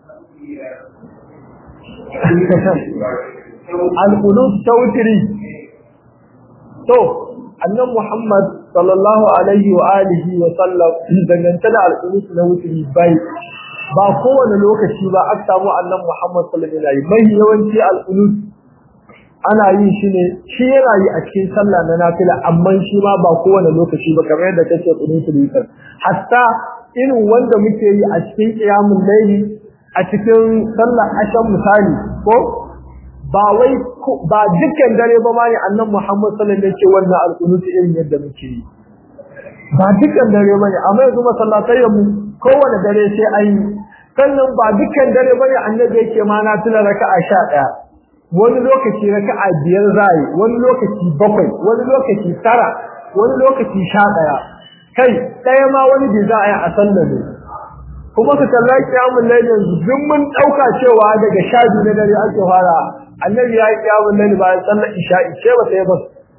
al-qulub tawtiri to annan Muhammad sallallahu alaihi wa alihi wa sallam dangance da alƙunutu na wuturi bai ba kowane lokaci ba aka samu annan Muhammad sallallahu alaihi wa alihi mai yawanci alƙunut ana yin shi ne shi yana yi a cikin sallah na nafila amma shi ma ba kowane lokaci ba kamar yadda kace qunutul witr hatta irin wanda muke yi a cikin qiyamul layli a cikin sallah ashan misali ko ba wai ba dukkan dare ba ma ne annabi Muhammad sallallahu alaihi wasallam yake wannan alqunuti irin yadda muke yi ba dukkan dare ba ne amma yanzu masallatai mu kowane dare sai an yi sannan ba dukkan dare ba ne annabi yake ma na tuna raka'a 11 wani lokaci raka'a biyar zai wani lokaci bakwai wani lokaci tara wani lokaci 11 kai daya ma wani bai za a yi a sallar ne kuma ka kalla kiyamun laili yanzu duk mun dauka cewa daga sha biyu na dare ake fara annabi ya yi kiyamun laili bayan sallar isha'i ce ba sai ba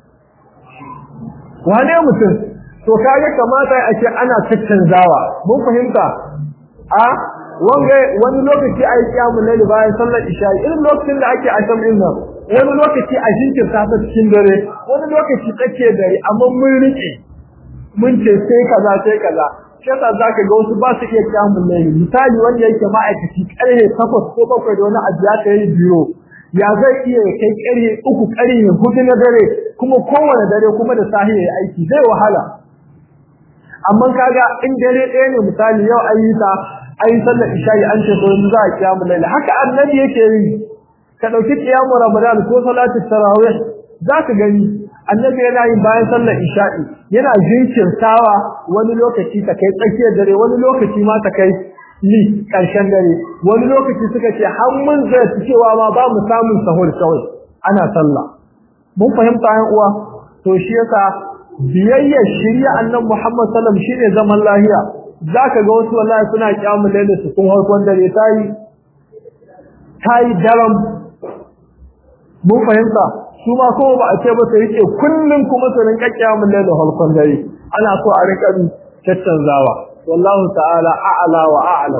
wane mutum to kaga kamata a ce ana caccanzawa mun fahimta a wanga wani lokaci a yi kiyamun laili bayan sallar isha irin lokacin da ake asham din nan wani lokaci a jinkirta ta cikin dare wani lokaci tsakiyar dare amma mun rike mun ce sai kaza sai kaza shi yasa zaka ga wasu ba su iya kiyamun laili misali wanda yake ma'aikaci karhe takwas ko bakwai da wani abu ya kai biyo ya zai iya kai karhe uku karhe hudu na dare kuma kowane dare kuma da sahi ya aiki zai wahala amma kaga in dare ɗaya ne misali yau ayyuka ayi sallar isha'i an ce ko yanzu za a kiyamu laili haka annabi yake yi ka dauki kiyamu ramadan ko salatu tarawih za ka gani annabi yana yin bayan sallar isha'i yana jinkirtawa wani lokaci ta kai tsakiyar dare wani lokaci ma ta kai ni karshen dare wani lokaci suka ce har mun zai cewa ma ba mu samun sahur kawai ana sallah mun fahimta yan uwa to shi yasa biyayyar shirya annabi Muhammad sallallahu alaihi wasallam shine zaman lahiya zaka ga wasu wallahi suna kiyamul laili su kun harkon dare tayi tayi daram mun fahimta su ma ko ba a ce ba sai yake kullun kuma su rinka kiyamul laili harkon dare ana so a rinka tattanzawa wallahu ta'ala a'la wa a'lam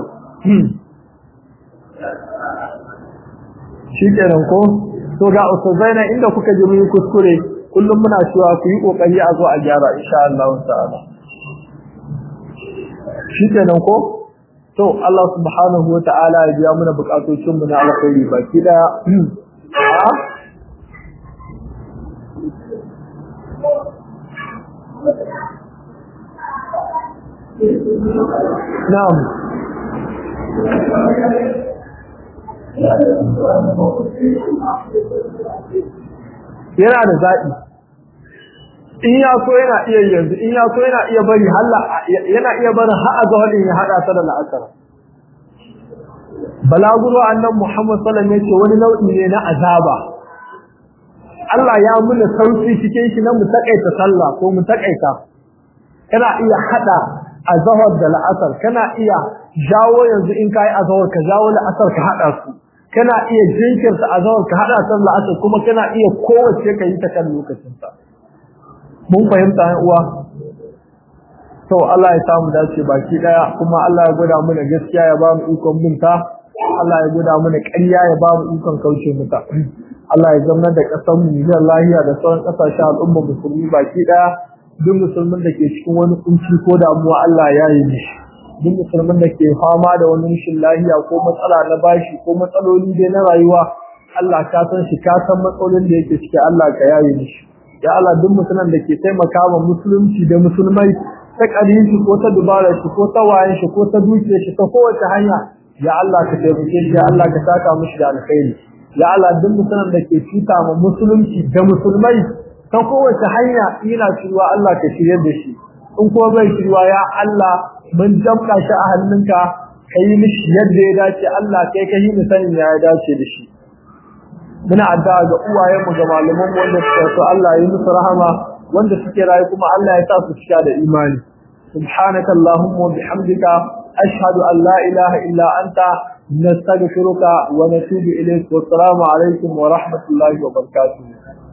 shikenan ko to ga usubaina inda kuka ji mun kuskure kullum muna cewa ku yi kokari a zo a gyara insha Allah ta'ala shikenan ko to Allah subhanahu wa ta'ala ya biya mana bukatocin mu na alkhairi baki da Na'am yana da zaɓi in ya so yana iya yanzu in ya so yana iya bari halla yana iya bari har a zawalin ya hada ta da la'asar balaguro annan Muhammad sallallahu alaihi wasallam wani nau'i ne na azaba Allah ya muna sauki cikin shi na mu takaita sallah ko mu takaita kana iya hada azhar da la'asar kana iya jawo yanzu in kai azhar ka jawo la'asar ka hada su kana iya jinkirta azhar ka hada ta la'asar kuma kana iya kowace ka yi ta kan lokacin ta mun fahimta ne uwa to Allah ya samu dace baki daya kuma Allah ya gwada mana gaskiya ya ba mu ikon binta Allah ya gwada mana ƙarya ya ba mu ikon kauce mata Allah ya zama da ƙasar mu da lahiya da sauran ƙasashen al'umma musulmi baki daya duk musulmin da ke cikin wani kunci ko damuwa Allah ya yi mishi duk musulmin da ke fama da wani rashin lahiya ko matsala na bashi ko matsaloli dai na rayuwa Allah ka san shi ka san matsalolin da yake ciki Allah ka yaye mishi ya Allah duk musulman da ke taimaka wa musulunci da musulmai ta ƙarin shi ko ta dubara shi ko ta wayan shi ko ta dukiyar shi ta kowace hanya ya Allah ka taimake shi ya Allah ka saka mishi da alkhairi ya Allah duk musulman da ke cuta ma musulunci da musulmai ta kowace hanya ina shirwa Allah ka shiryar da shi in kuma bai shirwa ya Allah mun jamka shi a hannunka ka yi mishi yadda ya dace Allah kai ka yi sanin ya dace da shi muna addu'a ga uwayenmu ga malaman mu wanda suka so Allah ya yi musu rahama wanda suke rayu kuma Allah ya sa su cika da imani subhanaka allahumma wa bihamdika ashhadu an la ilaha illa anta nastaghfiruka wa natubu ilayk wa assalamu alaikum wa rahmatullahi wa barakatuh